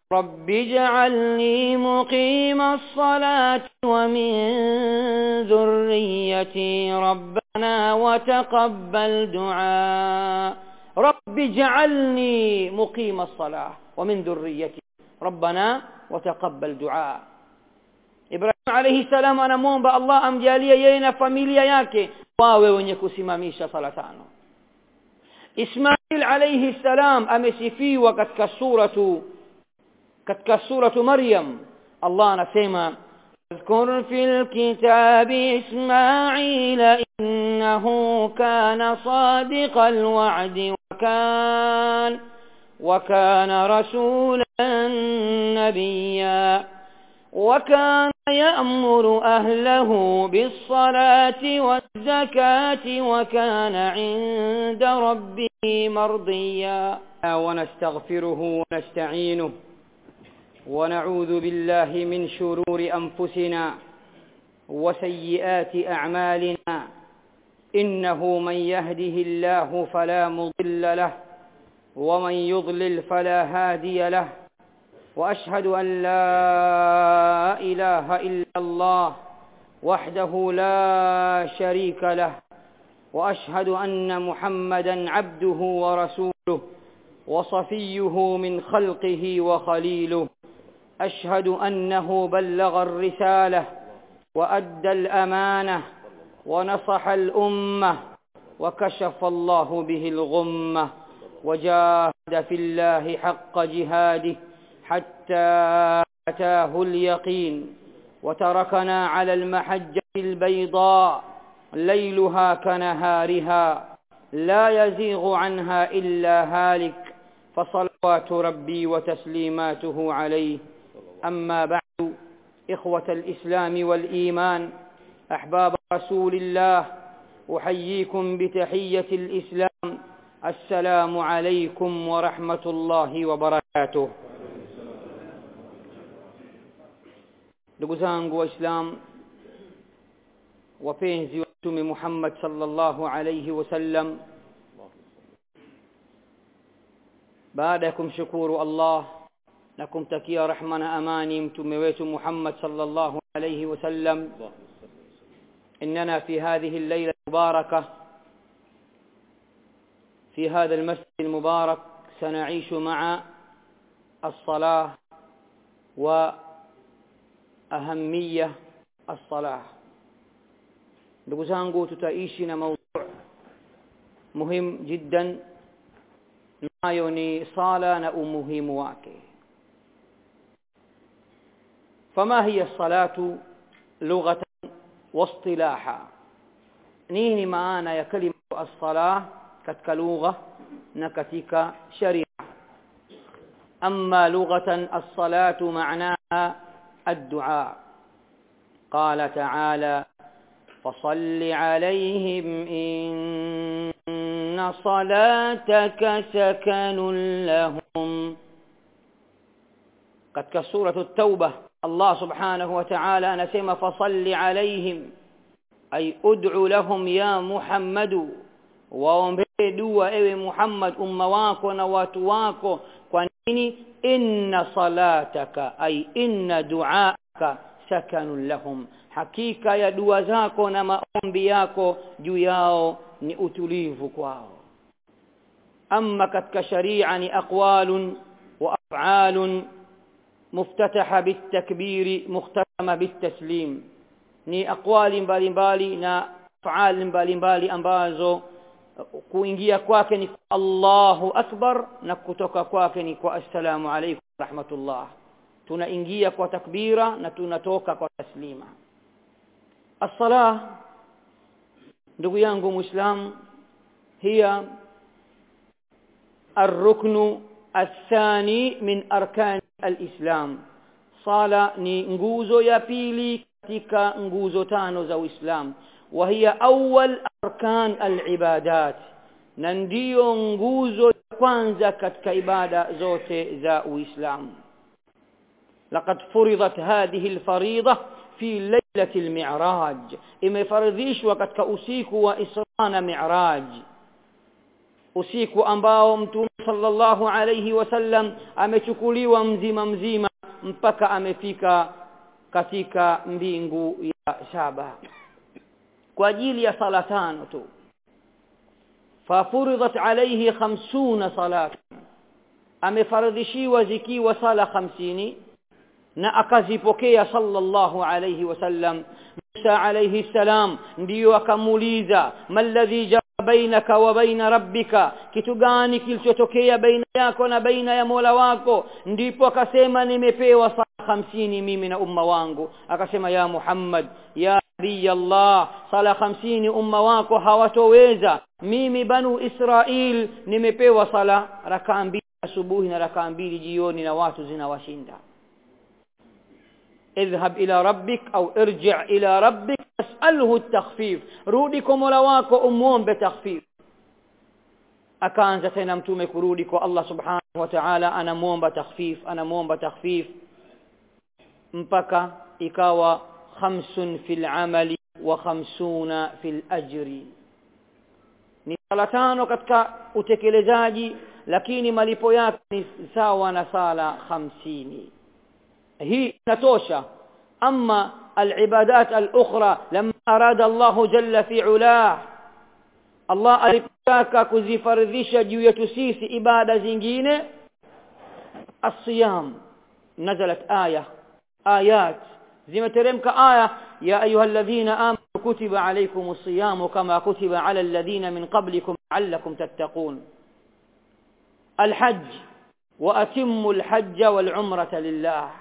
رب اجعلني مقيم الصلاة ومن ذريتي ربنا وتقبل دعاء رب اجعلني مقيم الصلاة ومن ذريتي ربنا وتقبل دعاء Ibrahim alayhi salam anamwomba Allah amjalie yeye na familia yake wawe wenye kusimamisha sala tano Ismail alayhi salam amesifiwa katika suratu katika suratu Maryam Allah anasema اذكر في الكتاب إسماعيل إنه كان صادق الوعد وكان وكان رسولا نبيا وكان يأمر أهله بالصلاة والزكاة وكان عند ربه مرضيا ونستغفره ونستعينه ونعوذ بالله من شرور أنفسنا وسيئات أعمالنا إنه من يهده الله فلا مضل له ومن يضلل فلا هادي له واشهد ان لا اله الا الله وحده لا شريك له واشهد ان محمدا عبده ورسوله وصفيه من خلقه وخليله اشهد انه بلغ الرساله وادى الامانه ونصح الامه وكشف الله به الغمه وجاهد في الله حق جهاده حتى أتاه اليقين وتركنا على المحجة البيضاء ليلها كنهارها لا يزيغ عنها إلا هالك فصلوات ربي وتسليماته عليه أما بعد إخوة الإسلام والإيمان أحباب رسول الله أحييكم بتحية الإسلام السلام عليكم ورحمة الله وبركاته ndugu zangu waislam wapenzi wa mtume Muhammad sallallahu alayhi wasallam baada ya kumshukuru Allah na kumtakia rahma na amani mtume wetu Muhammad sallallahu alayhi wasallam إننا في هذه الليلة المباركة في هذا المسجد المبارك سنعيش مع الصلاة و ahamia as-salah ndugu zangu tutaishi na mada muhimu jiddan nayo ni sala na umuhimu wake fama hiya salatu lughatan wa istilaha nini maana ya kalima as-salah katika lugha na katika sharia amma lughatan as-salatu ma'naha الدعاء قال تعالى فصل عليهم إن صلاتك سكن لهم قد كسورة التوبة الله سبحانه وتعالى نسم فصل عليهم أي أدع لهم يا محمد waombee ewe Muhammad umma wako na watu wako kwa nini inna salataka ay inna duaaka sakanun lahum hakika ya dua zako na maombi yako juu yao ni utulivu kwao amma katika sharia ni aqwalun wa af'alun muftataha bitakbiri mukhtatama bitaslim ni aqwali mbalimbali na af'al mbalimbali ambazo kuingia kwake ni Allahu akbar na kutoka kwake ni kwa assalamu alaykum rahmatullah tunaingia kwa takbira na tunatoka kwa taslima as-salah ndugu yangu muislam hiya الركن الثاني من أركان الإسلام صلاة ni nguzo ya pili katika nguzo tano za Uislamu وهي أول أركان العبادات na ndiyo nguzo ya kwanza katika ibada zote za Uislamu laqad furidat hadhihi alfarida fi lailati almi'raj imefaridhishwa katika usiku wa Isra na Mi'raj usiku ambao mtume sallallahu alayhi wasallam amechukuliwa mzima mzima mpaka amefika katika mbingu ya saba kwa ajili ya sala tano tu fafuridat alayhi 50 salat amefaradhishiwa zikiwa sala 50 na akazipokea sallallahu alayhi wasallam Musa alayhi salam ndiyo akamuuliza malladhi bainaka wa baina rabbika kitu gani kilichotokea baina yako na baina ya Mola wako ndipo akasema nimepewa sala hamsini mimi na umma wangu akasema ya Muhammad ya nabii Allah sala hamsini umma wako hawatoweza mimi banu Israil nimepewa sala rakaa mbili asubuhi na rakaa mbili jioni na watu zinawashinda اذهب الى ربك او ارجع الى ربك اساله التخفيف rudi kwa Mola wako umuombe takhfif akaanza tena mtume kurudi kwa Allah subhanahu wa ta'ala anamuomba takhfif anamuomba takhfif mpaka ikawa khamsun fil amali wa khamsuna fil ajri ni sala tano katika utekelezaji lakini malipo yake ni sawa na sala hamsini hii inatosha ama العبادات الأخرى لما أراد الله جل في علاه الله alipotaka kuzifardhisha juu yetu sisi ibada zingine الصيام نزلت آية آيات zimeteremka aya ya ayyuhalladhina amanu kutiba alaykumus siyamu kama kutiba ala alladhina min qablikum la'allakum tattaqun الحج وأتموا الحج والعمرة لله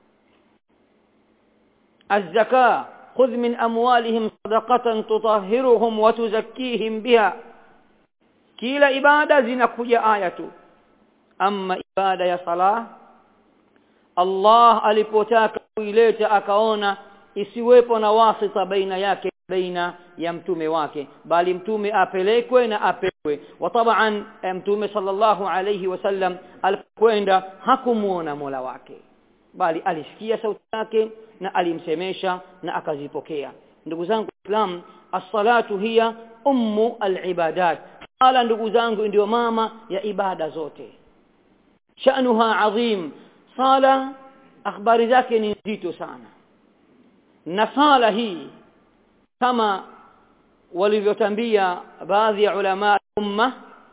الزكاة خذ من أموالهم صدقة تطهرهم وتزكيهم بها kila ibada zinakuja aya tu ama ibada ya sala Allah alipotaka kuileta akaona isiwepo na wasita baina yake baina ya mtume wake bali mtume apelekwe na apewe wa taban mtume sallallahu alayhi wasallam alipokwenda hakumuona Mola wake bali alisikia sauti yake na alimsemesha na akazipokea ndugu zangu Islam as-salatu hiya ummu al-ibadat sala ndugu zangu ndio mama ya ibada zote sha'nuha adhim sala akhbari zake ni nzito sana na sala hii kama walivyotambia baadhi ya ulama umma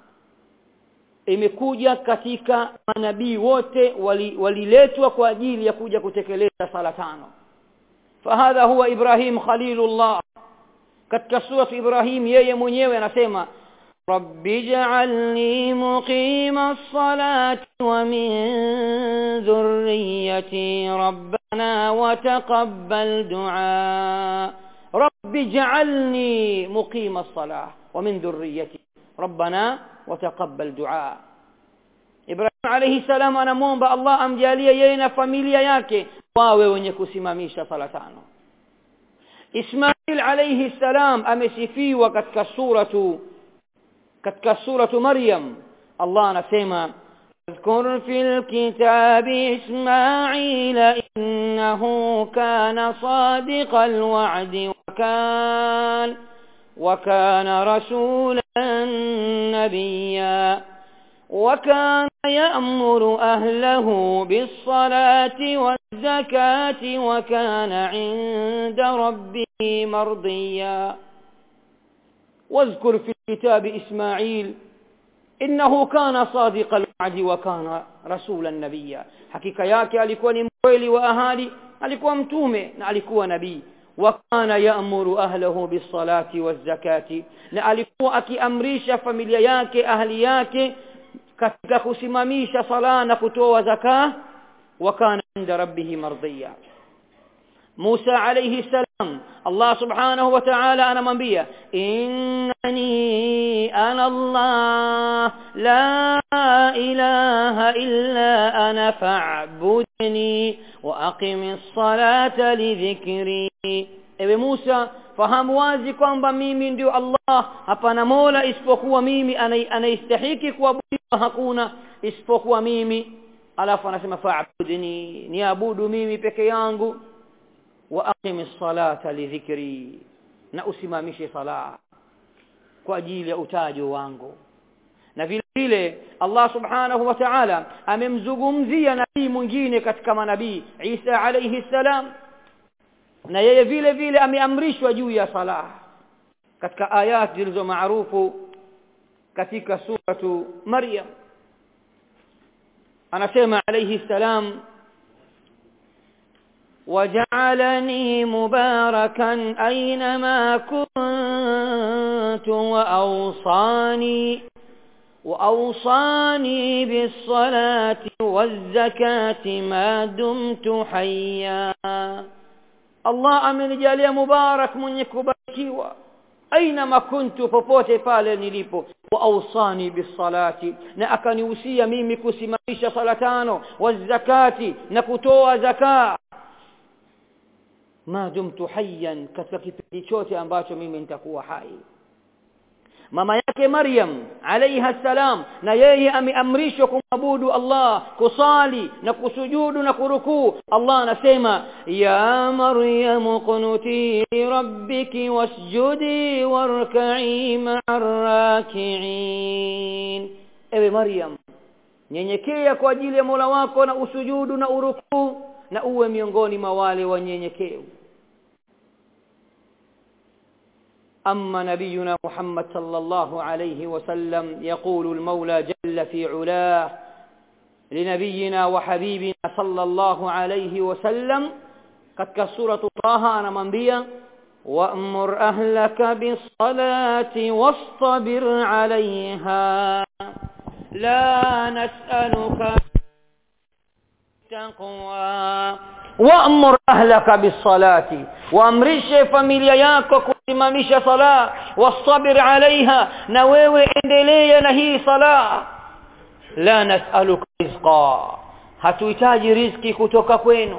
imekuja katika manabii wote waliletwa wali kwa ajili ya kuja kutekeleza sala tano fahadha huwa ibrahim khalilullah katika sura ibrahim yeye mwenyewe anasema رب اجعلني مقيم الصلاة ومن ذريتي ربنا وتقبل دعاء رب اجعلني مقيم الصلاة ومن ذريتي ربنا وتقبل دعاء Ibrahim alayhi salam anamuomba Allah amjalie yeye na familia yake wawe wenye kusimamisha sala tano Ismail alayhi salam amesifiwa katika suratu katika suratu Maryam Allah anasema اذكر في الكتاب إسماعيل إنه كان صادق الوعد وكان وكان رسولا نبيا وكان يأمر أهله بالصلاة والزكاة وكان عند ربه مرضيا واذكر في الكتاب إسماعيل إنه كان صادق الوعد وكان رسولا نبيا حقيقة yake alikuwa ni mkweli wa ahadi alikuwa mtume na alikuwa nabii وكان يأمر أهله بالصلاة والزكاة na alikuwa akiamrisha familia yake ahli yake katika kusimamisha sala na kutoa zaka وكان عند ربه مرضيا موسى عليه السلام الله سبحانه وتعالى أنا منبيا إنني أنا الله لا إله إلا أنا فاعبدني وأقم الصلاة لذكري Ewe Musa fahamu wazi kwamba mimi ndio Allah hapana mola isipokuwa mimi anaistahiki kuabudiwa hakuna isipokuwa mimi alafu anasema fa'budni niabudu mimi peke yangu wa aqimis salata lidhikri na usimamishe sala kwa ajili ya utajo wangu na vile vile Allah subhanahu wa ta'ala amemzungumzia nabii mwingine katika manabii Isa alayhi salam na yeye vile vile ameamrishwa juu ya sala katika ayat zilizo maarufu katika suratu Maryam anasema alayhi salam وجعلني مباركا أينما كنت وأوصاني وأوصاني بالصلاة والزكاة ما دمت حيا الله amenijalia mubarak mwenye kubarikiwa aina kuntu popote pale nilipo wa awsani bisalati na akanihusia mimi kusimamisha sala tano wazakati na kutoa zakaa ma dumtu hayyan katika kipindi chote ambacho mimi nitakuwa hai mama yake Maryam alayha salam na yeye ameamrishwa kumwabudu Allah kusali na kusujudu na kurukuu Allah anasema ya Maryam qunuti rabbiki wasjudi warka'i ma'ar raki'in ewe Maryam nyenyekea kwa ajili ya Mola wako na usujudu na urukuu na uwe miongoni mwa wale wanyenyekevu أما نبينا محمد صلى الله عليه وسلم يقول المولى جل في علاه لنبينا وحبيبنا صلى الله عليه وسلم قد كسورة طه أنا منبيا وأمر أهلك بالصلاة واصطبر عليها لا نسألك تقوى وأمر أهلك بالصلاة وأمرش familia yako kusimamisha sala wastabir alaiha na wewe endelea na hii sala la nas'aluka rizqa hatuhitaji riziki kutoka kwenu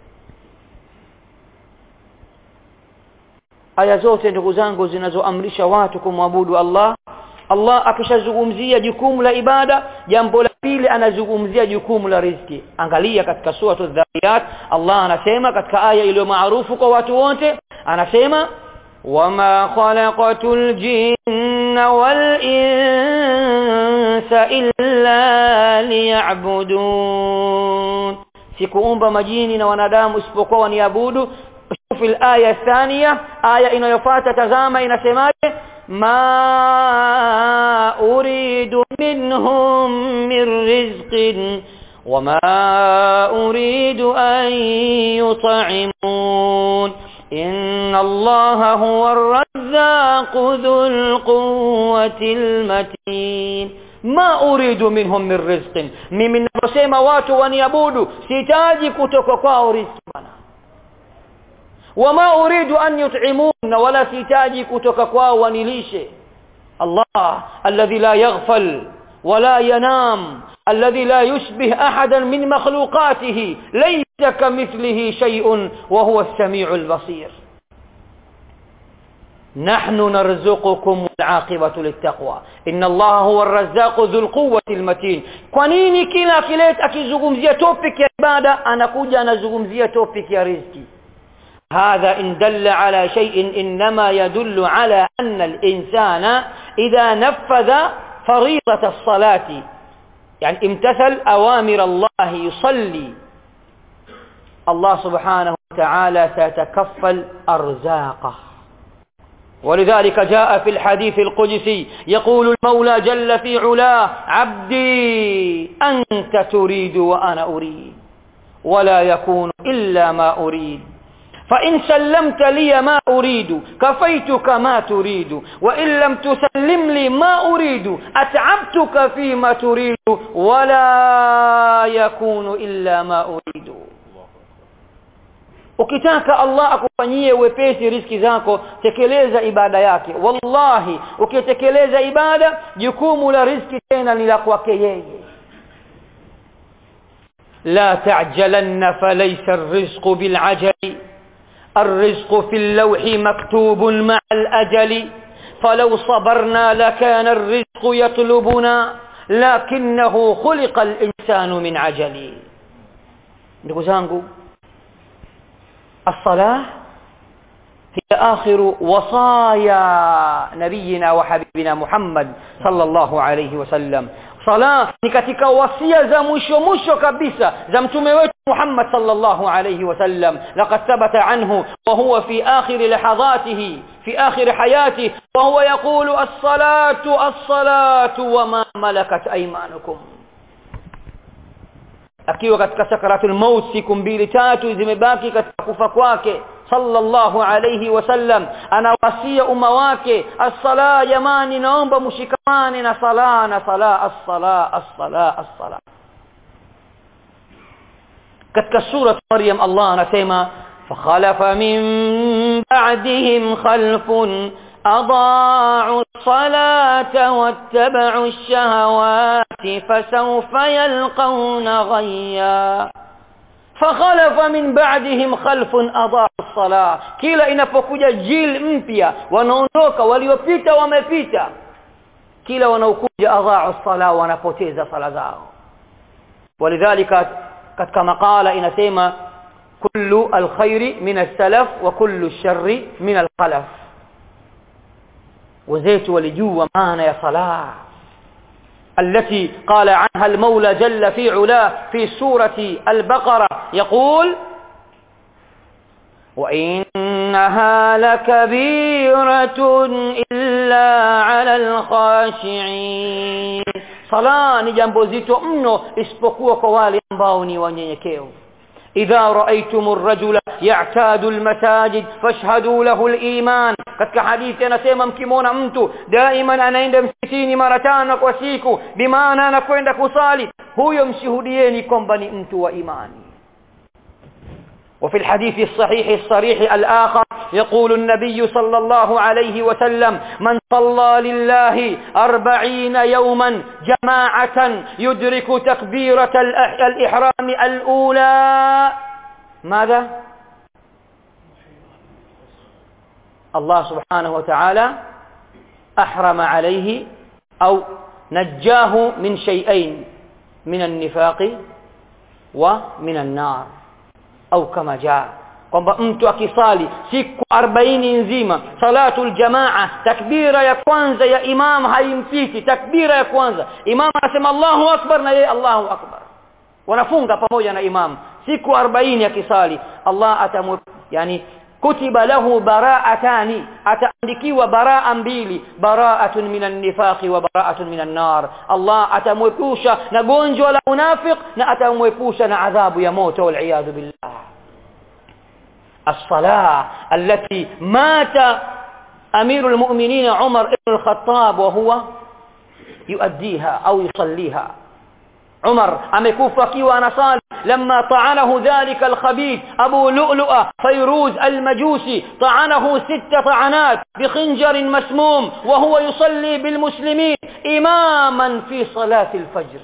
aya zote ndugu zangu zinazoamrisha watu kumwabudu Allah Allah akishazungumzia jukumu la ibada jambo la pili anazungumzia jukumu la riziki angalia katika sura adh-dhariyat Allah anasema katika aya iliyo maarufu kwa watu wote anasema wama khalaqatul jinna wal insa illa liya'budun sikuumba majini na wanadamu isipokuwa waniabudu شوف الآية الثانية آية inayofuata tazama inasemaje ما أريد منهم من رزق وما أريد أن يطعمون إن الله هو الرزاق ذو القوة المتين ما أريد منهم من رزق ممن نسيما watu waniabudu sitaji kutoka kwao riziki bana wama uridu an yut'imun wala sitaji kutoka kwao wanilishe Allah alladhi la yaghfal wala yanam alladhi la yushbih ahadan min makhluqatihi laysa kamithlihi shay'un wa huwa as-sami'ul basir نحن نرزقكم والعاقبة للتقوى إن الله هو الرزاق ذو القوة المتين kwanini kila kilet akizungumzia topic ya ibada anakuja anazungumzia topic ya riziki هذا إن دل على شيء إنما يدل على أن الإنسان إذا نفذ فريضة الصلاة يعني امتثل أوامر الله يصلي الله سبحانه وتعالى سيتكفل أرزاقه ولذلك جاء في الحديث القدسي يقول المولى جل في علاه عبدي أنت تريد وأنا أريد ولا يكون إلا ما أريد فإن سلمت لي ما أريد كفيتك ما تريد وإن لم تسلم لي ما أريد أتعبتك فيما تريد ولا يكون إلا ما أريد ukitaka Allah akufanyie wepesi riski zako tekeleza ibada yake wallahi ukitekeleza ibada jukumu la riski tena ni la kwake yeye la ta'jalanna falaysa ar-rizqu bil-ajali الرزق في اللوح مكتوب مع الأجل فلو صبرنا لكان الرزق يطلبنا لكنه خلق الإنسان من عجل ndugu zangu الصلاة هي آخر وصايا نبينا وحبيبنا محمد صلى الله عليه وسلم sala ni katika wasia za mwisho mwisho kabisa za mtume wetu Muhammad sallallahu alayhi wasallam laqad thabata anhu wa huwa fi akhir lahadatihi fi akhir hayatihi wa huwa yaqulu as-salatu as-salatu wa ma malakat aymanukum akiwa katika sakaratul maut siku mbili tatu zimebaki katika kufa kwake sallallahu alayhi wasallam anawasia umma wake as-sala jamani naomba mshikamane na sala na sala as-sala as-sala as-sala katika sura Maryam Allah anasema fakhalafa min ba'dihim khalfun أضاعوا الصلاة واتبعوا الشهوات فسوف يلقون غيا فخلف من بعدهم خلف أضاعوا الصلاة kila inapokuja jil mpya wanaondoka waliopita wamepita kila wanaokuja adhaa'u sala wanapoteza sala zao walidhalika katika makala inasema kullu alkhairi min as-salaf wa kullu ash-sharri min al-khalaf wenzetu walijua maana ya sala التي قال عنها المولى جل في علاه في سورة البقرة يقول وإنها لكبيرة إلا على الخاشعين صلاة ni jambo zito mno isipokuwa kwa wale ambao ni wanyenyekevu إذا رأيتم الرجل يعتاد المساجد فاشهدوا له الإيمان katika hadithi anasema mkimwona mtu daima anaenda msikitini mara tano kwa siku bimaana anakwenda kusali huyo mshuhudieni kwamba ni mtu wa imani وفي الحديث الصحيح الصريح الآخر يقول النبي صلى الله عليه وسلم من صلى لله أربعين يوما جماعة يدرك تكبيرة الإحرام الأولى ماذا؟ الله سبحانه وتعالى أحرم عليه أو نجاه من شيئين من النفاق ومن النار au kama jaa kwamba mtu akisali siku 40 nzima salatul jamaa takbira ya kwanza ya imam haimpiti takbira ya kwanza imam anasema Allahu akbar na yeye Allahu akbar wanafunga pamoja na imam siku 40 akisali Allah atamu yani kutiba lahu bara'atani ataandikiwa baraa mbili bara'atun minan nifaqi wa bara'atun minan nar Allah atamwepusha na gonjwa la unafiq na atamwepusha na adhabu ya moto wal iyad billah الصلاه التي مات امير المؤمنين عمر بن الخطاب وهو يؤديها او يصليها عمر amekufa akiwa anasali لما طعنه ذلك الخبيث ابو لؤلؤه فيروز المجوسي طعنه ست طعنات بخنجر مسموم وهو يصلي بالمسلمين اماما في صلاه الفجر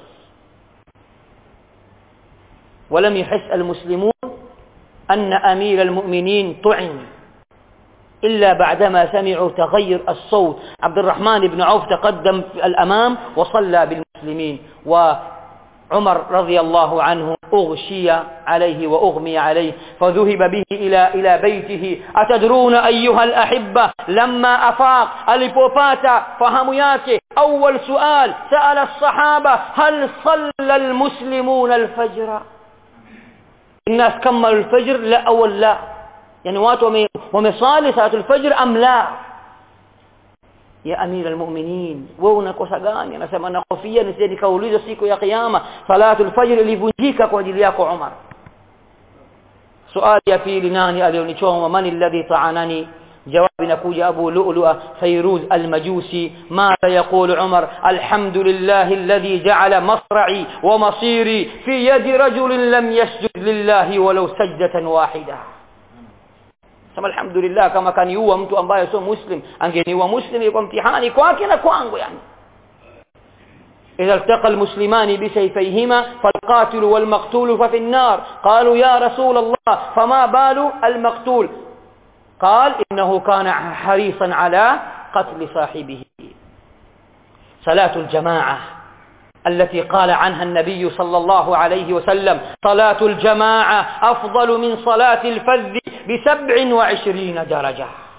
ولم يحس المسلمون ان امير المؤمنين طعن إلا بعدما سمعوا تغير الصوت عبد الرحمن بن عوف تقدم في الأمام وصلى بالمسلمين وعمر رضي الله عنه أغشي عليه وأغمي عليه فذهب به إلى إلى بيته أتدرون أيها الأحبة لما أفاق البوباتا فهم yake أول سؤال سأل الصحابة هل صلى المسلمون الفجر الناس كملوا الفجر لا أول لا يعني watu wamesali salatul fajr am la ya amira almu'minin wewe unakosa gani anasema nakofia nisije nikaulizwa siku ya kiyama salatul fajr ilivunjika kwa ajili yako Umar swali ya pili nani alionichoma man alladhi ta'anani جواب نكوج أبو لؤلؤة فيروز المجوسي ماذا يقول عمر الحمد لله الذي جعل مصرعي ومصيري في يد رجل لم يسجد لله ولو سجدة واحدة sema alhamdulillah kama kaniua mtu ambaye sio muslim angeniua muslim ilikuwa mtihani kwake na kwangu yani إذا التقى المسلمان بسيفيهما فالقاتل والمقتول ففي النار قالوا يا رسول الله فما بال المقتول قال إنه كان حريصا على قتل صاحبه صلاة الجماعة التي قال عنها النبي صلى الله عليه وسلم صلاة الجماعة أفضل من صلاة الفذ بسبع وعشرين درجة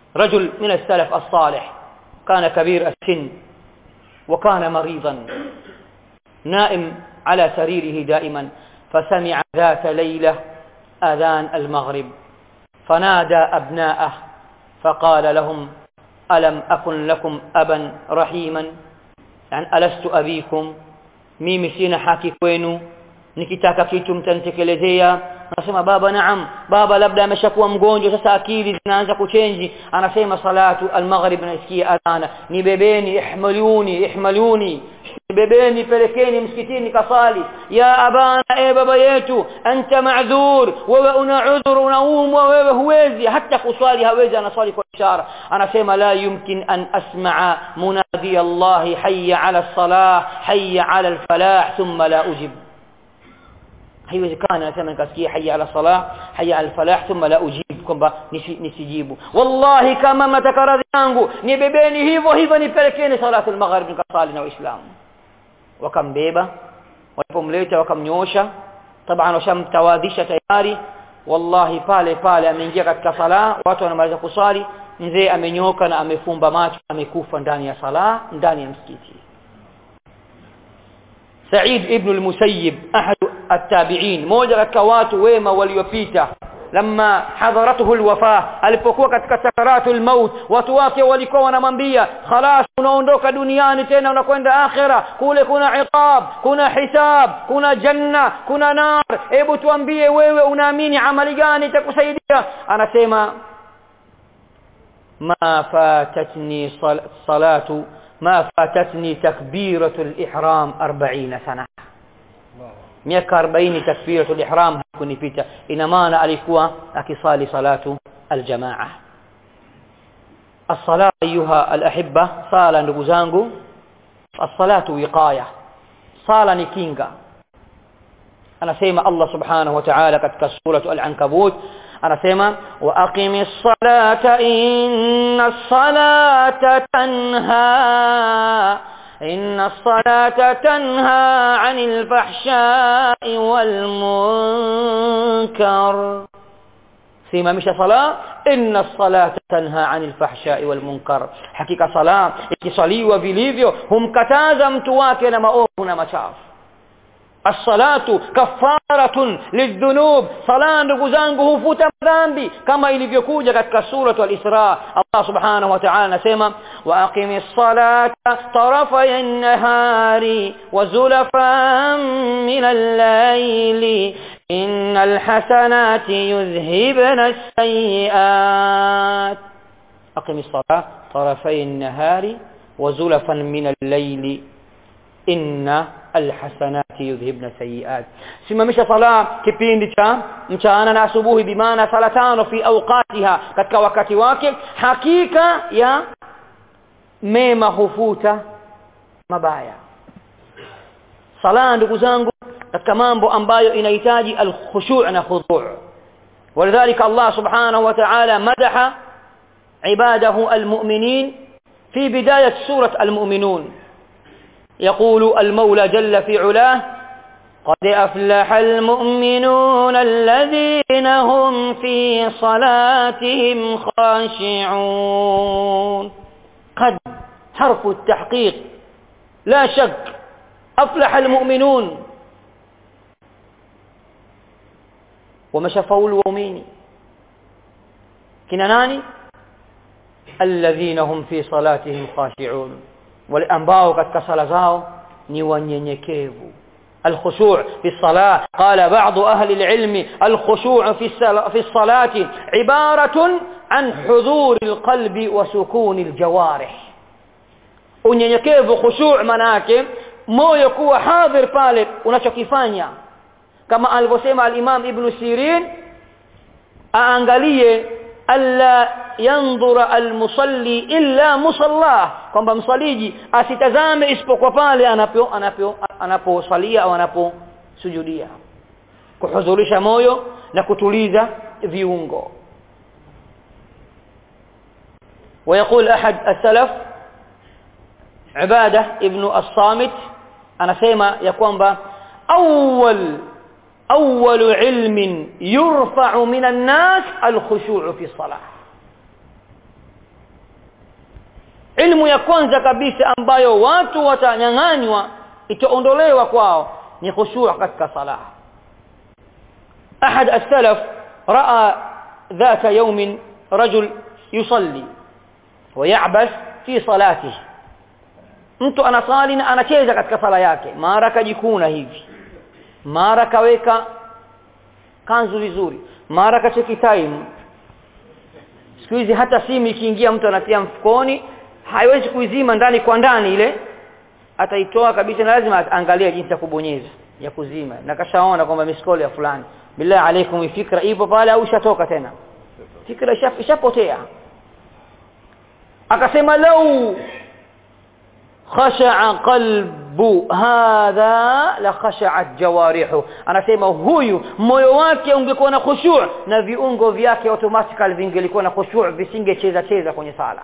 رجل من السلف الصالح كان كبير السن وكان مريضا نائم على سريره دائما فسمع ذات ليلة أذان المغرب فنادى أبناءه فقال لهم ألم أكن لكم أبا رحيما يعني ألست أبيكم mimi sina haki kwenu nikitaka kitu mtanitekelezea anasema baba naam baba labda ameshakuwa mgonjwa sasa akili zinaanza kuchenji anasema salatu almaghrib nasikia adhana nibebeni ihmaluni ihmaluni nibebeni pelekeni msikitini kasali ya abana e baba yetu anta ma'dhur wewe una udhur unaumwa wewe huwezi hata kuswali hawezi anaswali kwa ishara anasema la yumkin an asma'a munadi Allah hayya 'ala as-salah hayya 'ala al-falah thumma la ujib haiwezekani anasema nikasikia hayya ala salah hayya al falah thumma la ujib kwamba nisijibu wallahi kama mnataka radhi yangu nibebeni hivyo hivyo nipelekeni salatu al-maghrib nikasali na waislamu wakambeba walipomleta wakamnyosha taban washamtawadhisha tayari wallahi pale pale ameingia katika sala watu wanamaliza kusali mzee amenyoka na amefumba macho amekufa ndani ya sala ndani ya msikiti Said ibn al-Musayyib ahad at-tabi'in moja katika watu wema waliopita lama hadharatuhu alwafa alipokuwa katika sakaratul maut watu wake walikuwa wanamwambia khalas unaondoka duniani tena unakwenda akhira kule kuna iqab kuna hisab kuna janna kuna nar hebu tuambie wewe unaamini amali gani itakusaidia anasema ma fatatni salatu ما فاتتني تكبيرة الإحرام أربعين سنة miaka 40 takbiratul ihram hakunipita ina maana alikuwa akisali salatu aljamaa as-sala ayuha al-ahibba sala ndugu zangu as-salatu wiqaya sala ni kinga anasema Allah subhanahu wa ta'ala katika suratu al-ankabut anasema wa aqimis salata inna salata tanha إن الصلاة تنهى عن الفحشاء والمنكر سيما مش صلاة إن الصلاة تنهى عن الفحشاء والمنكر حقيقة صلاة ikisaliwa vilivyo humkataza mtu wake na maovu na machafu الصلاه كفاره للذنوب صلاه ndugu zangu hufuta dhambi kama ilivyokuja katika sura al-Isra Allah subhanahu wa ta'ala anasema wa aqimis salata tarafay an-nahari wa zulafan min al-layli innal hasanati yudhhibna as-sayyi'at aqimis salata tarafay an-nahari wa zulafan min al-layli inna alhasanati yudhibna sayiat simamisha sala kipindi cha mchana na asubuhi bimaana sala tano fi awqatiha katika wakati wake hakika ya mema hufuta mabaya sala ndugu zangu katika mambo ambayo inahitaji alkhushu' na khudhu' ولذلك الله سبحانه وتعالى مدح عباده المؤمنين في بداية سورة المؤمنون يقول المولى جل في علاه قد أفلح المؤمنون الذين هم في صلاتهم خاشعون قد حرف التحقيق لا شك أفلح المؤمنون ومشفوا الومين كناناني الذين هم في صلاتهم خاشعون wale ambao katika sala zao ni wanyenyekevu الخشوع في الصلاة قال بعض أهل العلم الخشوع في في الصلاة عبارة عن حضور القلب وسكون الجوارح unyenyekevu khushu' manake moyo kuwa hadhir pale unachokifanya kama alivyosema al-Imam Ibn Sirin aangalie alla yandhura almusalli illa musalla kwamba msaliji asitazame isipokuwa pale anapo anapo anaposalia au anaposujudia kuhudhurisha moyo na kutuliza viungo ويقول أحد السلف عبادة ابن الصامت أنا سيما يقوم أول أول علم يرفع من الناس الخشوع في الصلاة ilmu ya kwanza kabisa ambayo watu watanyang'anywa itaondolewa kwao ni khushu' katika sala ahad as-salaf raa ذات يوم رجل يصلي ويعبث في صلاته mtu anasali na anacheza katika sala yake mara kajikuna hivi mara kaweka kanzu vizuri mara kacheki time siku hizi hata simu ikiingia mtu anatia mfukoni haiwezi kuizima ndani kwa ndani ile ataitoa kabisa na lazima angalia jinsi ya kubonyeza ya kuzima na kashaona kwamba miskoli ya fulani billahi alaikum fikra ipo pale au ishatoka tena fikra ishapotea akasema lau khasha'a qalbu hadha la khasha'at jawarihu anasema huyu moyo wake ungekuwa na khushu' na viungo vyake automatically vingelikuwa na khushu' visingecheza cheza kwenye sala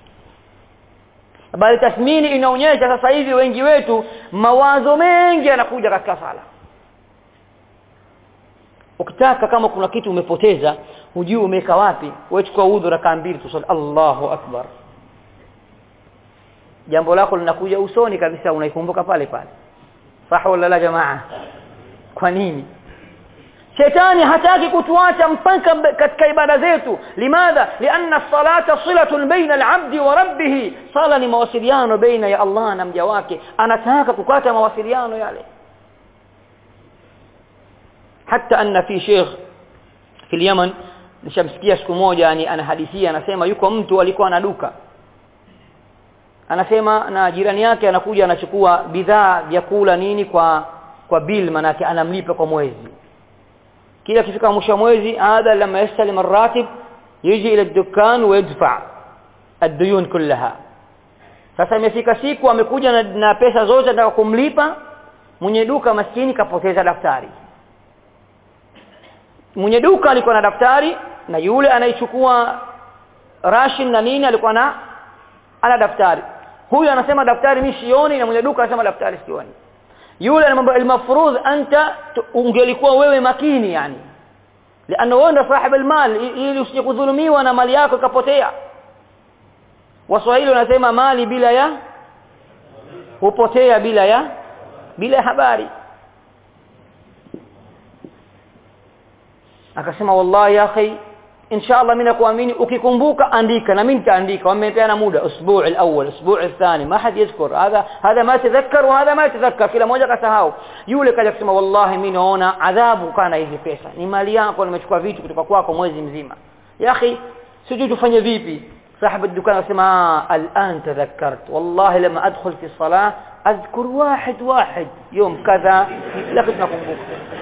bali tathmini inaonyesha sasa hivi wengi wetu mawazo mengi yanakuja katika sala ukitaka kama kuna kitu umepoteza hujui umeweka wapi wewe chukua udhu rakaa mbili tusali Allahu akbar jambo lako linakuja usoni kabisa unaikumbuka pale pale sawa wala la jamaa kwa nini shetani hataki kutuacha mpaka katika ibada zetu limadha lianna salata silatun baina al-abdi wa rabbih sala ni mawasiliano baina ya Allah na mja wake anataka kukata mawasiliano yale hata anna fi sheikh fi Yemen nishamsikia siku moja yani anahadithia anasema yuko mtu alikuwa na duka anasema na jirani yake anakuja anachukua bidhaa vyakula nini kwa kwa bill manake anamlipa kwa mwezi kila kifika mwisho mwezi hadha lama yastalim arratib yiji ila dukan ويدفع الديون كلها sasa imefika siku amekuja na, na pesa zote anataka kumlipa mwenye duka maskini kapoteza daftari mwenye duka alikuwa na daftari na yule anaichukua rashin na nini alikuwa na ana daftari huyu anasema daftari mimi sioni na mwenye duka anasema daftari sioni yule anamwambia almafrudh anta ungelikuwa wewe makini yani لانه wewe ndo sahib almal ili usije kudhulumiwa na mali yako ikapotea waswahili wanasema mali bila ya hupotea bila ya bila habari akasema wallahi ya akhi inshallah mimi nakuamini ukikumbuka andika na mimi nitaandika wamepeana muda usbuu alawwal usbuu athani ma had yadhkur hadha hadha ma tadhakkar wa hadha ma tadhakkar kila moja kasahau yule kaja kusema wallahi mimi naona adhabu kana hizi pesa ni mali yako nimechukua vitu kutoka kwako mwezi mzima ya akhi sijui tufanye vipi صاحب الدكان اسمع الان تذكرت والله لما ادخل في الصلاه اذكر واحد واحد يوم كذا لقد نقوم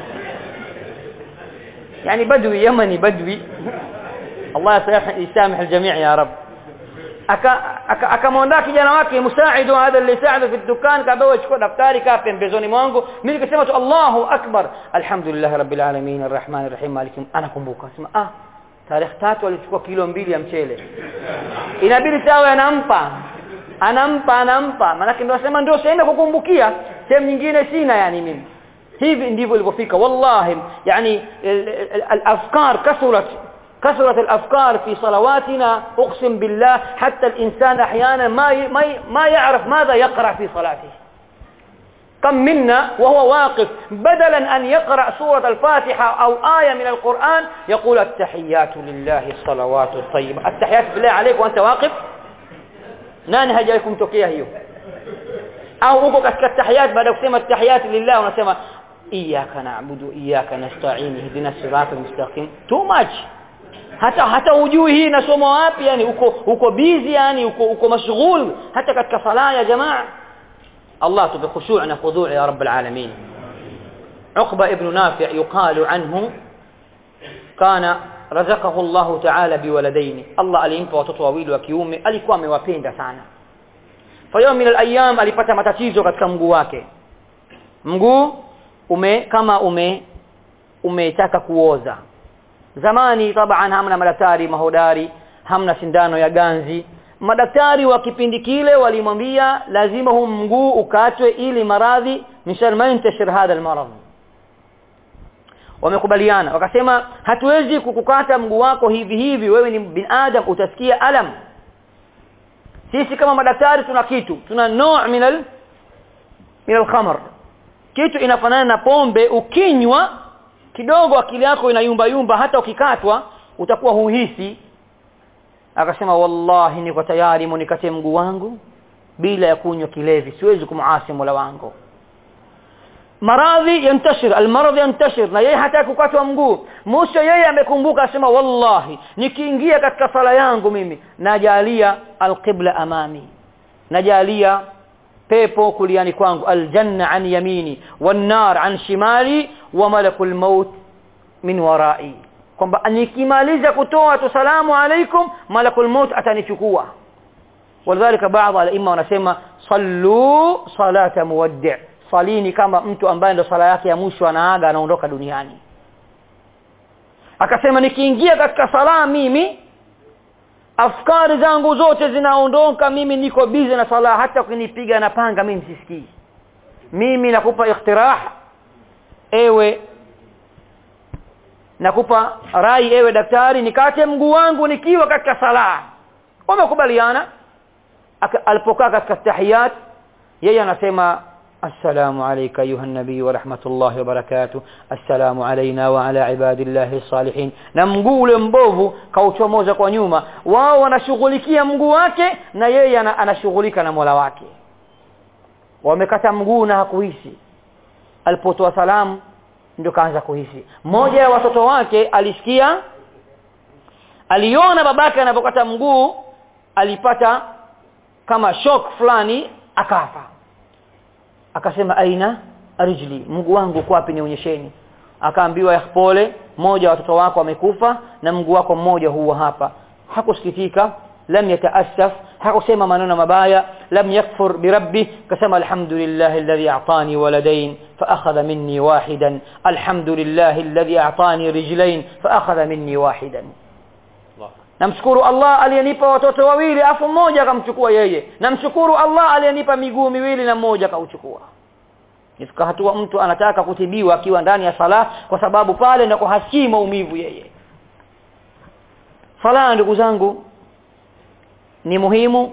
يعني بدوي يمني بدوي الله يسامح الجميع يا رب akamwondoa kijana wake musaidu hadha aliyesaidu fi dukan kabewa chukua daftari kaa pembezoni mwangu mimi nikasema tu Allahu akbar alhamdulillah rabbil alamin arrahman arrahim malikim anakumbuka sema ah tarehe tatu alichukua kilo mbili ya mchele inabidi sawa anampa anampa anampa maana ndio nasema ndio sienda kukumbukia sehemu nyingine sina yani mimi hivi ndivyo ilivyofika wallahi yani الافكار كثرت كثرت الافكار في صلواتنا اقسم بالله حتى الانسان احيانا ما ما ما يعرف ماذا يقرا في صلاته كم منا وهو واقف بدلا ان يقرا سوره الفاتحه او ايه من القران يقول التحيات لله الصلوات الطيبه التحيات بالله عليك وانت واقف nani hajawahi kutokea hiyo au uko katika tahiyat baada ya kusema tahiyat lillah unasema iyyaka na'budu iyyaka nasta'in ihdina siratal mustaqim too much hata hata ujui hii nasoma wapi yani uko uko busy yani uko uko mashghul hata katika sala ya jamaa Allah tubi khushu' na khudhu' ya rabb alamin Uqba ibn Nafi' yuqalu anhu kana razaqahu Allah ta'ala biwaladaini Allah alimpa watoto wawili wa kiume alikuwa amewapenda sana fa yawm min al-ayyam alipata matatizo katika mguu wake mguu ume kama ume umetaka kuoza zamani taban hamna madaktari mahodari hamna sindano ya ganzi madaktari wa kipindi kile walimwambia lazima huu mguu ukatwe ili maradhi mishal yantashir hadha almarad wamekubaliana wakasema hatuwezi kukukata mguu wako hivi hivi wewe ni binadam utasikia alam sisi kama madaktari tuna kitu tuna no' min al min al-khamr kitu inafanana na pombe ukinywa kidogo akili yako inayumba yumba hata ukikatwa utakuwa huhisi akasema wallahi niko tayari munikate mguu wangu bila ya kunywa kilevi siwezi kumuasi Mola wangu maradhi yantashir almaradhi yantashir na yeye hata kukatwa mguu mwisho yeye amekumbuka asema wallahi nikiingia katika sala yangu mimi najalia alqibla amami najalia pepo kuliani kwangu aljanna an yamini wan-nar an shimali wa malakul maut min warai kwamba nikimaliza kutoa tu salamu alaikum malakul maut atanichukua walidhalika baadhi al-imma wanasema sallu salata muwaddi' salini kama mtu ambaye ndo sala yake ya mwisho anaaga anaondoka duniani akasema nikiingia katika sala mimi afkari zangu zote zinaondoka mimi niko bize na sala hata ukinipiga na panga mimi sisikii mimi nakupa ikhtirah ewe nakupa rai ewe daktari nikate mguu wangu nikiwa katika sala wamekubaliana alipokaa katika tahiyat yeye anasema السلام عليك أيها النبي ورحمة الله وبركاته السلام علينا وعلى عباد الله الصالحين na mguu ule mbovu kauchomoza kwa nyuma wao wanashughulikia mguu wake na yeye anashughulika na Mola wake wamekata mguu na hakuhisi alipotoa salamu ndio kaanza kuhisi mmoja ya watoto wake alisikia aliona babake anapokata mguu alipata kama shock fulani akafa akasema aina rijli mguu wangu uko wapi nionyesheni akaambiwa pole mmoja watoto wako amekufa na mguu wako mmoja huwa hapa hakusikitika lam yataassaf hakusema maneno mabaya lam yakfur birabbi kasema alhamdulillah alladhi a'tani waladain فاخذ مني واحدا الحمد لله الذي اعطاني رجلين فاخذ مني واحدا namshukuru Allah aliyenipa watoto wawili afu mmoja akamchukua yeye namshukuru Allah aliyenipa miguu miwili na mmoja akauchukua ifika hatua mtu anataka kutibiwa akiwa ndani ya sala kwa sababu pale ndiko hasikii maumivu yeye sala ndugu zangu ni muhimu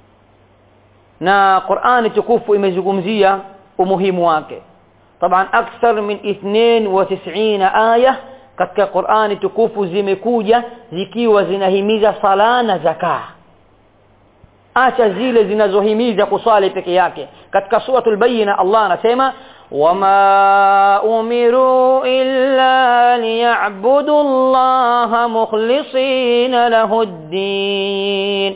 na Qur'ani tukufu imezungumzia umuhimu wake طبعا اكثر من 92 aya katika Qur'ani tukufu zimekuja zikiwa zinahimiza sala na zaka acha zile zinazohimiza kusali peke yake katika suratul bayina Allah anasema wama umiru illa liya'budu Allah mukhlisina lahu ad-din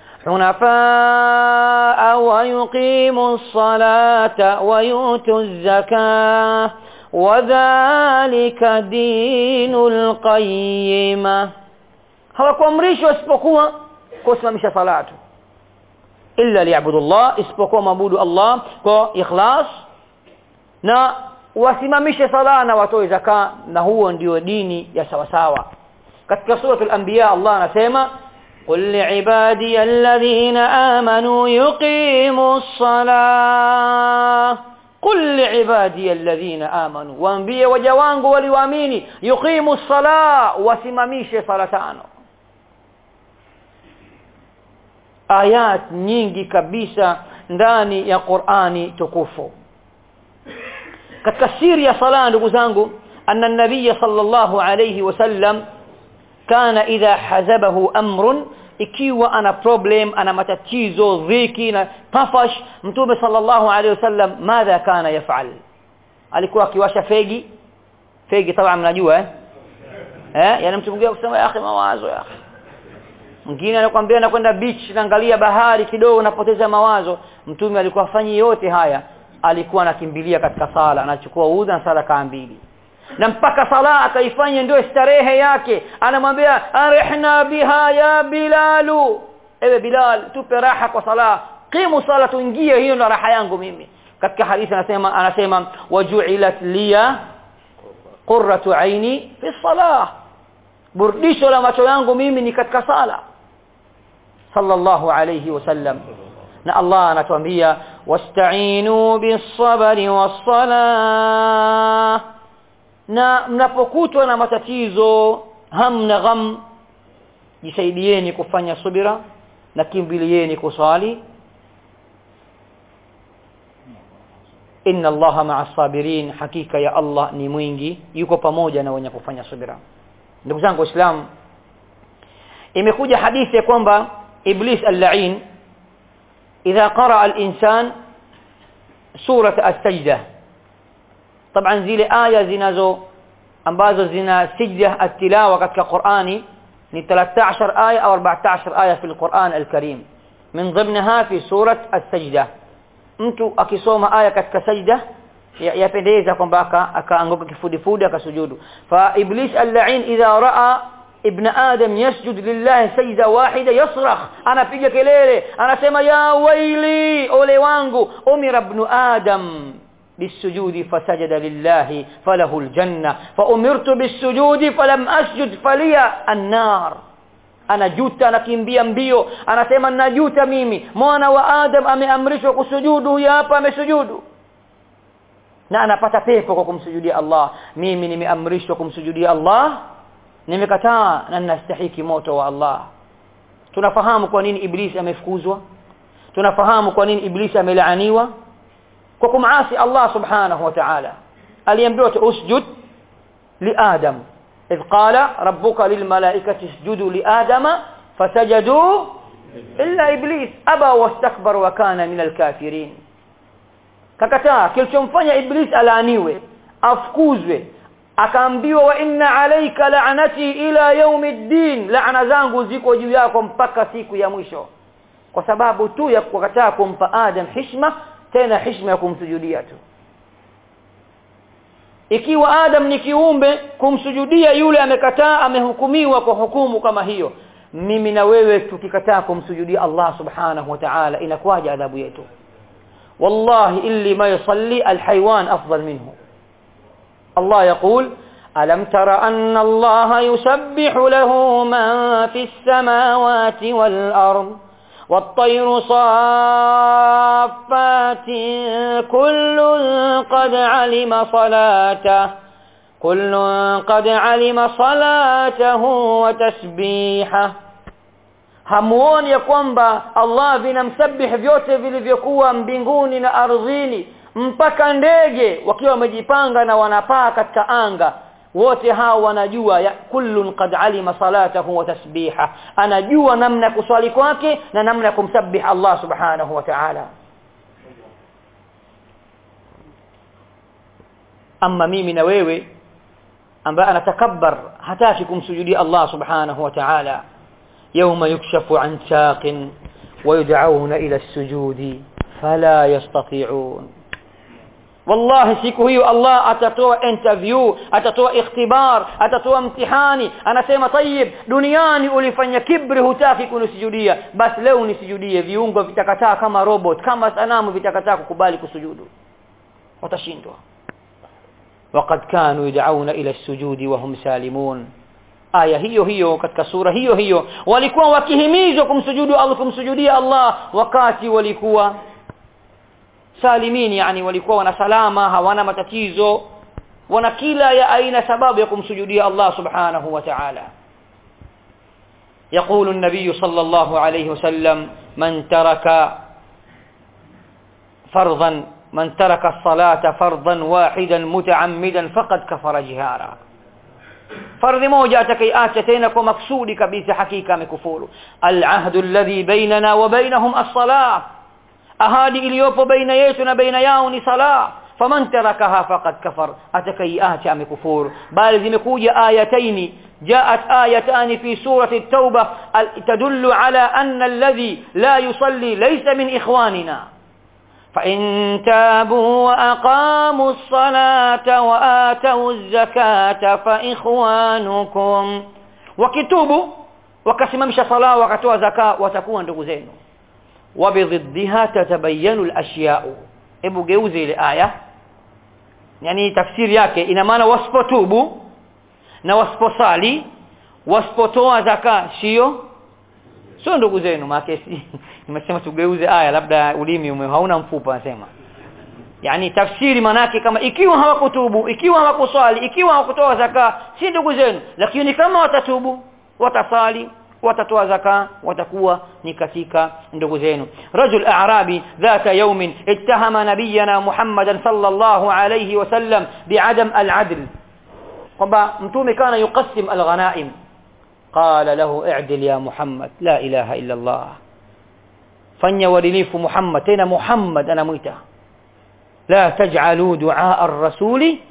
حنفاء ويقيموا الصلاة ويؤتوا الزكاة وذلك دين القيمة hawakuamrishwa isipokuwa kusimamisha salatu illa liyabudullah isipokuwa mabudu Allah kwa ikhlas na wasimamishe sala na watoe zaka na huo ndio dini ya sawa sawa katika suratul anbiya Allah anasema قل لعبادي الذين آمنوا يقيموا الصلاة قل لعبادي الذين آمنوا وانبيه وجوانgu waliwaamini yuqimu الصلاة wasimamishe sala tano ayat nyingi kabisa ndani ya Qur'ani tukufu katika siri ya sala ndugu zangu anna nabiy sallallahu alayhi wasallam kana idha hazabahu amrun ikiwa ana problem ana matatizo dhiki na tafash mtume sallallahu alayhi wasallam madha kana yafal alikuwa akiwasha fegi fegi taban mnajua eh eh yani mtu mwingine kusema ya akhi mawazo ya akhi mwingine anakuambia anakwenda beach naangalia bahari kidogo napoteza mawazo mtume alikuwa afanyi yote haya alikuwa anakimbilia katika sala anachukua udhu na sala kaa mbili na mpaka sala akaifanya ndio starehe yake anamwambia arihna biha ya bilalu ewe bilal tupe raha kwa sala qimu sala tuingie hiyo ndo raha yangu mimi katika hadithi anasema anasema waju'ilat liya qurratu aini fi salah burdisho la macho yangu mimi ni katika sala sallallahu alayhi wasallam na Allah anatuambia wasta'inu bis-sabri was-salah na mnapokutwa na matatizo hamna gham jisaidieni kufanya subira na kimbilieni kuswali inna allaha ma'a sabirin hakika ya Allah ni mwingi yuko pamoja na wenye kufanya subira ndugu zangu waislamu imekuja hadithi ya kwamba iblis al-la'in idha qara al-insan surat as-sajda طبعا zile aya zinazo ambazo zina sijda at-tilawa katika Qur'ani ni 13 aya au 14 aya fi al-Qur'an al-Karim min ضمنها في سوره السجده mtu akisoma aya katika sajda yapendeza kwamba akaanguka kifudifudi akasujudu fa iblis al-la'in idha raa ibn adam yasjud lillahi sajda wahida yasrakh anapiga kelele anasema ya waili ole wangu umira ibn adam بالسجود فسجد لله فله الجنة فأمرت بالسجود فلم أسجد فلي النار anajuta anakimbia mbio anasema najuta mimi mwana wa adam ameamrishwa kusujudu huyu hapa amesujudu na anapata pepo kwa kumsujudia Allah mimi nimeamrishwa kumsujudia Allah nimekataa na ninastahiki moto wa Allah tunafahamu kwa nini iblis amefukuzwa tunafahamu kwa nini iblis amelaaniwa kwa kumaasi Allah subhanahu wa ta'ala aliambiwa usjud li adam إذ قال ربك للملائكة اسجدوا لآدم فسجدوا إلا إبليس أبى واستكبر وكان من الكافرين kakataa kilichomfanya iblis alaaniwe afukuzwe akaambiwa wa inna alayka la'nati ila yaumiddin la'na zangu ziko juu yako mpaka siku ya mwisho kwa sababu tu ya kukataa kumpa adam heshima tena heshima ya kumsujudia tu ikiwa Adam ni kiumbe kumsujudia yule amekataa amehukumiwa kwa hukumu kama hiyo mimi na wewe tukikataa kumsujudia Allah subhanahu wa ta'ala inakuwaje adhabu yetu wallahi illi ma yusalli alhayawan afdal minhu Allah يقول ألم تر أن الله يسبح له من في السماوات والأرض والطير صافات كل قد علم صلاته كل قد علم صلاته وتسبيحه hamuoni ya kwamba Allah vinamsabih vyote vilivyokuwa mbinguni na ardhini mpaka ndege wakiwa wamejipanga na wanapaa katika anga wote hao wanajua ya kullun qad alima salatahu wa tasbiha anajua namna ya kuswali kwake na namna ya kumsabih Allah subhanahu wa ta'ala amma mimi na wewe ambaye anatakabbar hataki kumsujudia Allah subhanahu wa ta'ala يوم يكشف عن ساق ويدعون إلى السجود فلا يستطيعون wallahi siku hiyo Allah atatoa interview atatoa ikhtibar atatoa mtihani anasema tayib duniani ulifanya kibri hutaki kunisujudia basi leo unisujudie viungo vitakataa kama robot kama sanamu vitakataa kukubali kusujudu watashindwa وقد كانوا يدعون الى السجود وهم سالمون aya hiyo hiyo katika sura hiyo hiyo walikuwa wakihimizwa kumsujudu Allah kumsujudia Allah wakati walikuwa salimin yani walikuwa wana salama hawana matatizo wana kila ya aina sababu ya kumsujudia Allah subhanahu wa ta'ala يقول النبي صلى الله عليه وسلم من ترك فرضا من ترك الصلاة فرضا واحدا متعمدا فقد كفر جهارا fardhi moja atakayeacha tena kwa maksudi kabisa hakika amekufuru alahdu alladhi bainana wa bainahum as-salah ahadi iliyopo baina yetu na baina yao ni sala faman tarakaha faqad kafar atakayeacha amekufuru bali zimekuja ayataini جاءت آيتان في سورة التوبة تدل على أن الذي لا يصلي ليس من إخواننا فإن تابوا وأقاموا الصلاة وآتوا الزكاة فإخوانكم وكتوبوا وكسممش صلاة وكتوا زكاة وتكون نdugu وبضدها تتبين الأشياء hebu geuze ile aya yani tafsiri yake ina maana wasipotubu na wasiposali wasipotoa zaka sio sio ndugu zenu maana nimesema tugeuze aya labda ulimi ume hauna mfupa nasema yani tafsiri manake kama ikiwa hawakutubu ikiwa hawakuswali ikiwa hawakutoa zaka si ndugu zenu lakini kama watatubu watasali watatoa zaka watakuwa ni katika ndugu zenu rajul a'rabi dhata yawmin ittahama nabiyana muhammadan sallallahu alayhi wasallam bi'adam al-'adl kwamba mtume kana yuqassim al-ghanaim qala lahu i'dil ya muhammad la ilaha illa allah fanya uadilifu muhammad tena muhammad anamuita la taj'alu du'a ar-rasuli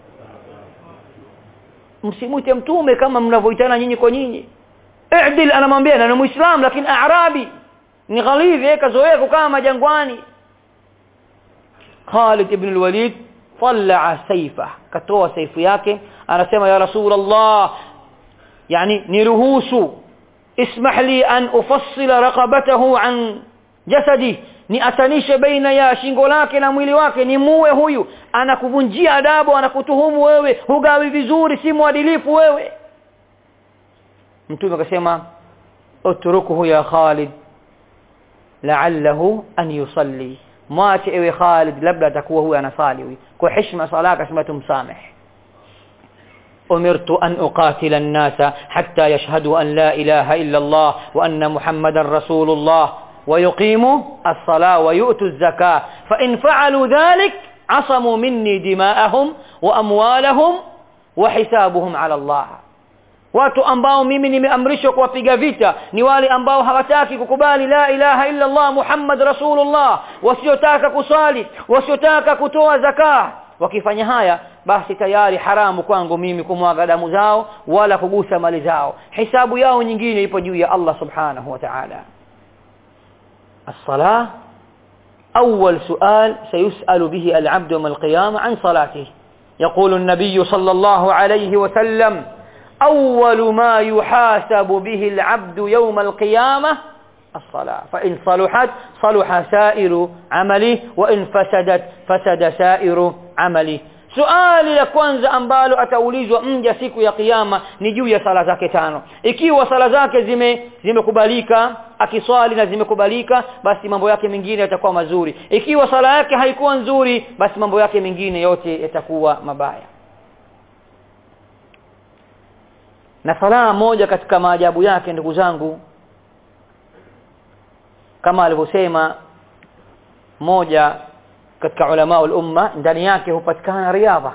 msimwite mtume kama mnavyoitana nyinyi kwa nyinyi i'dil anamwambia na ni muislam lakini a'rabi ni ghalidhi yeye kazoea kukaa majangwani Khalid ibn al-Walid طلع سيفه katoa saifu yake anasema ya rasul Allah yani niruhusu ismah li an ufassila raqabatahu an jasadi ni atanishe baina ya shingo lake na mwili wake ni muwe huyu anakuvunjia adabu anakutuhumu wewe hugawi vizuri si mwadilifu wewe mtume akasema utrukuhu ya Khalid la'allahu an yusalli mwache ewe Khalid labda atakuwa huyu anasali huyu kwa heshima sala akasema tumsameh أمرت أن أقاتل الناس حتى يشهدوا أن لا إله إلا الله وأن محمدا رسول الله ويقيموا الصلاة ويؤتوا الزكاة فإن فعلوا ذلك عصموا مني دماءهم وأموالهم وحسابهم على الله watu ambao mimi nimeamrishwa kuwapiga vita ni wale ambao hawataki kukubali la ilaha illa Allah Muhammad Rasulullah wasiotaka kusali wasiotaka kutoa zaka wakifanya haya basi tayari haramu kwangu mimi kumwaga damu zao wala kugusa mali zao hisabu yao nyingine ipo juu ya Allah subhanahu wa ta'ala الصلاه اول سؤال سيسال به العبد يوم القيامه عن صلاته يقول النبي صلى الله عليه وسلم أول ما يحاسب به العبد يوم القيامة الصلاة فإن صلحت صلح سائر عمله وإن فسدت فسد سائر عمله suali la kwanza ambalo ataulizwa mja siku ya kiyama ni juu ya sala zake tano ikiwa sala zake zime zimekubalika akiswali na zimekubalika basi mambo yake mengine yatakuwa mazuri ikiwa sala yake haikuwa nzuri basi mambo yake mengine yote yatakuwa mabaya na sala moja katika maajabu yake ndugu zangu kama alivyosema moja katika ulama umma ndani yake hupatikana riadha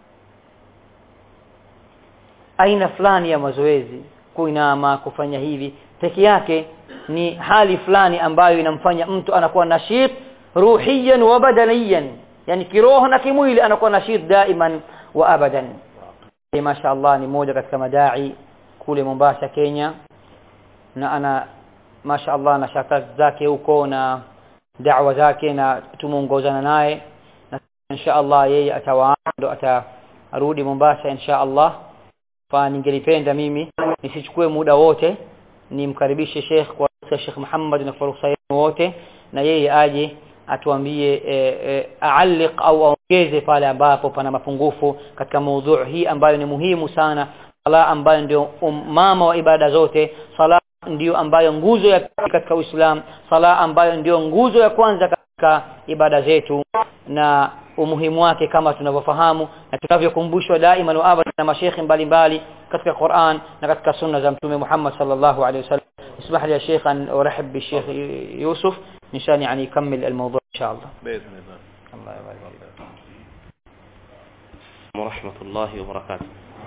aina fulani ya mazoezi kuinama kufanya hivi peke yake ni hali fulani ambayo inamfanya mtu anakuwa nashit ruhiyan wa badaniyan yani kiroho na kimwili anakuwa nashit daiman wa abadan masha Allah ni moja katika madai kule Mombasa Kenya na ana masha Allah na shaka zake huko na da'wa zake na tumuongozana naye na insha Allah yeye atawaando atarudi Mombasa insha Allah fa ningelipenda mimi nisichukue muda wote nimkaribishe Sheikh kwa Sheikh Muhammad na fursa wote na yeye aje atuambie e, e, aaliq au aongeze pale ambapo pana mapungufu katika mada hii ambayo ni muhimu sana sala ambayo ndio mama wa ibada zote sala ndiyo ambayo nguzo ya katika Uislamu sala ambayo ndiyo nguzo ya kwanza katika ibada zetu na umuhimu wake kama tunavyofahamu na tunavyokumbushwa daima na abada na mashekhi mbalimbali katika Qur'an na katika sunna za mtume Muhammad sallallahu alaihi wasallam اسمح لي يا شيخ ان ارحب بالشيخ يوسف نشان يعني يكمل الموضوع ان شاء الله باذن الله الله يبارك فيك ورحمة الله وبركاته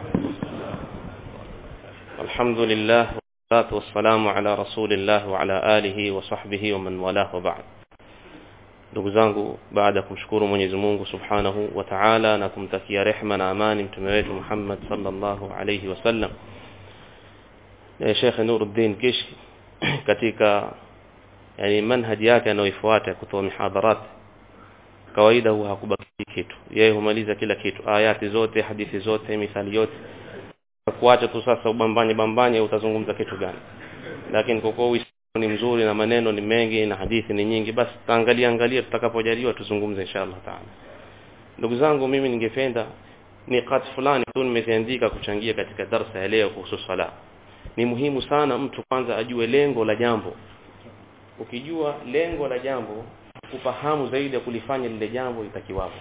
الحمد لله والصلاة والسلام على رسول الله وعلى آله وصحبه ومن والاه وبعد ndugu zangu baada ya kumshukuru Mwenyezi Mungu Subhanahu wa Ta'ala na kumtakia rehema na amani mtume wetu Muhammad sallallahu alayhi wasallam na Sheikh Nuruddin Kishki katika yani manhaji yake anayoifuata kutoa mihadharat kawaida huwa hakubaki kitu yeye humaliza kila kitu ayati zote hadithi zote mithali yote kuacha tu sasa ubambanye bambanye utazungumza kitu gani lakini kwa kuwa ni mzuri na maneno ni mengi na hadithi ni nyingi basi taangalia angalia tutakapojaliwa tuzungumze inshallah taala ndugu zangu mimi ningependa niqat fulani tu nimeziandika kuchangia katika darsa ya leo kuhusu sala ni muhimu sana mtu kwanza ajue lengo la jambo ukijua lengo la jambo kufahamu zaidi ya kulifanya lile jambo itakiwapo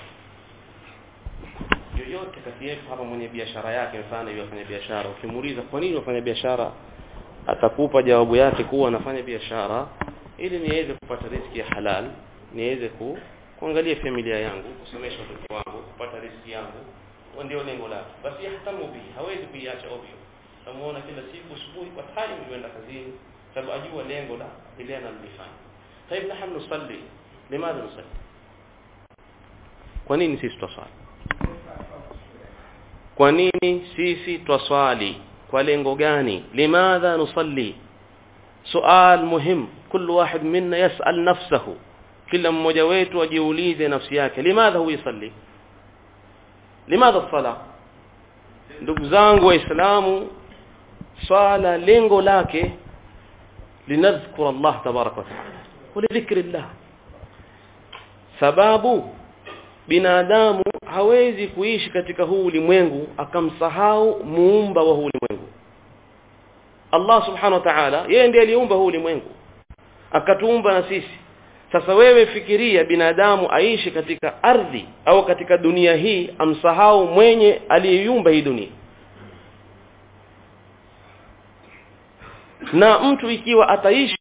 yoyote kati yetu hapa mwenye biashara yake mfano yeye afanya biashara ukimuuliza kwa nini unafanya biashara atakupa jawabu yake kuwa anafanya biashara ili niweze kupata riziki ya halal niweze ku, kuangalia familia yangu kusomesha watoto wangu kupata riziki yangu ndio lengo lake basi yahtamu bi hawezi kuiacha ovyo tamuona kila siku asubuhi kwa time yuenda kazini sababu ajua lengo la ile analifanya طيب نحن نصلي لماذا نصلي kwa nini sisi twaswali kwa nini sisi twaswali kwa lengo gani limadha nusalli sual muhim kullu wahid minna yasal nafsahu kila mmoja wetu ajiulize nafsi yake limadha huwa yusalli limadha sala ndugu zangu waislamu swala lengo lake linadhkura Allah tabaraka wa taala ولذكر الله sababu binadamu hawezi kuishi katika huu ulimwengu akamsahau muumba wa huu ulimwengu Allah subhanahu wa ta'ala yeye ndiye aliumba huu ulimwengu akatuumba na sisi sasa wewe fikiria binadamu aishi katika ardhi au katika dunia hii amsahau mwenye aliyeiumba hii dunia na mtu ikiwa ataishi